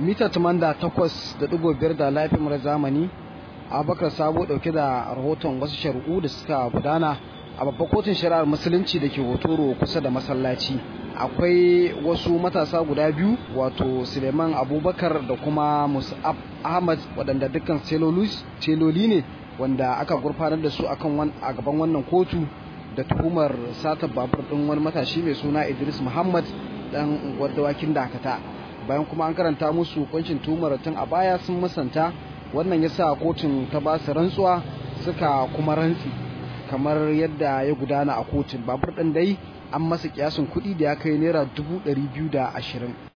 mita tumanda takwas da ɗigo biyar da lafiyar zamani abubakar sabo ɗauke da rahoton wasu shari'u da suka gudana a babbar kotun shari'ar musulunci da ke hotoro kusa da masallaci akwai wasu matasa guda biyu wato suleiman abubakar da kuma musab ahmad waɗanda dukkan celoli ne wanda aka gurfanar da su akan a gaban wannan kotu da tuhumar satar babur ɗin wani matashi mai suna idris muhammad dan unguwar dawakin dakata bayan kuma an karanta musu kuncin tuhumar tun a baya sun musanta wannan yasa kotun ta ba su rantsuwa suka kuma rantsi kamar yadda ya gudana a kotun babur ɗin dai an masa kiyasin kuɗi da ya kai naira dubu ɗari biyu da ashirin